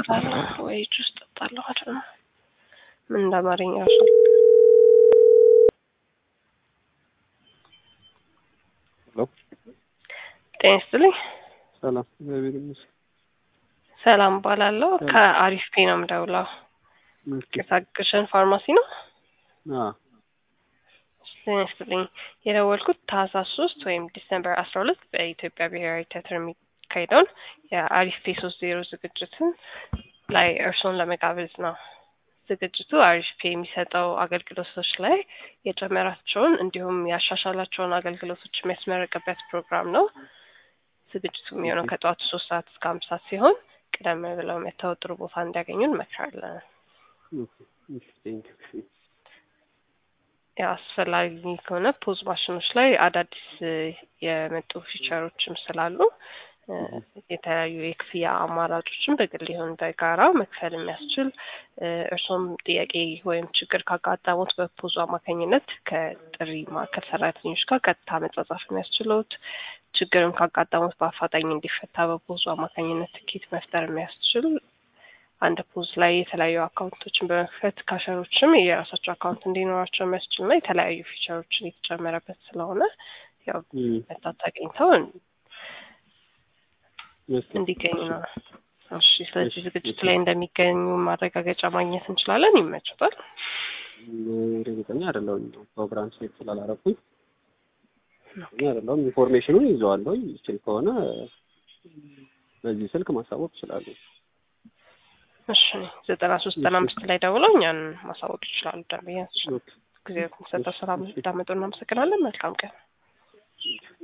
እበላለሁ ወይ ጁስ እጠጣለሁ አይደል ነው ምን እንደ አማርኛ ራሱ ሄሎ ጤና ይስጥልኝ ሰላም እግዚአብሔር ይመስገን። ሰላም እባላለሁ ከአሪፍ ፔ ነው የምደውለው ቅሳቅሽን ፋርማሲ ነው አዎ ጤና ይስጥልኝ የደወልኩት ታህሳስ ሶስት ወይም ዲሰምበር አስራ ሁለት በኢትዮጵያ ብሔራዊ ቲያትር የሚካሄደውን የአሪፍ ፔ ሶስት ዜሮ ዝግጅትን ላይ እርስዎን ለመጋበዝ ነው። ዝግጅቱ አሪፍ ፔ የሚሰጠው አገልግሎቶች ላይ የጨመራቸውን እንዲሁም ያሻሻላቸውን አገልግሎቶች የሚያስመረቅበት ፕሮግራም ነው። ዝግጅቱ የሚሆነው ከጠዋቱ ሶስት ሰዓት እስከ አምስት ሰዓት ሲሆን ቀደም ብለው መተው ጥሩ ቦታ እንዲያገኙ እንመክራለን። ያው አስፈላጊ ከሆነ ፖዝ ማሽኖች ላይ አዳዲስ የመጡ ፊቸሮችም ስላሉ የተለያዩ የክፍያ አማራጮችን በግል ይሁን በጋራ መክፈል የሚያስችል እርሶም ጥያቄ ወይም ችግር ካጋጠሙት በፖዙ አማካኝነት ከጥሪ ማዕከል ሰራተኞች ጋር ቀጥታ መጻጻፍ የሚያስችሉት ችግርም ካጋጠሙት በአፋጣኝ እንዲፈታ በፖዙ አማካኝነት ትኬት መፍጠር የሚያስችል አንድ ፖዝ ላይ የተለያዩ አካውንቶችን በመክፈት ካሸሮችም የራሳቸው አካውንት እንዲኖራቸው የሚያስችል እና የተለያዩ ፊቸሮችን የተጨመረበት ስለሆነ ያው መታት አግኝተው እንዲገኙ ነው። እሺ፣ ስለዚህ ዝግጅቱ ላይ እንደሚገኙ ማረጋገጫ ማግኘት እንችላለን። ይመችቷል? እርግጠኛ አይደለሁም። ፕሮግራም ሴት ስላላረኩኝ እርግጠኛ አይደለሁም። ኢንፎርሜሽኑን ይዘዋለሁ። ይችል ከሆነ በዚህ ስልክ ማሳወቅ ይችላሉ። እሺ፣ ዘጠና ሶስት ዘጠና አምስት ላይ ደውለው እኛን ማሳወቅ ይችላሉ። ደንበኛ ጊዜ ሰጠው ስራ እንዳመጡ እናመሰግናለን። መልካም ቀን።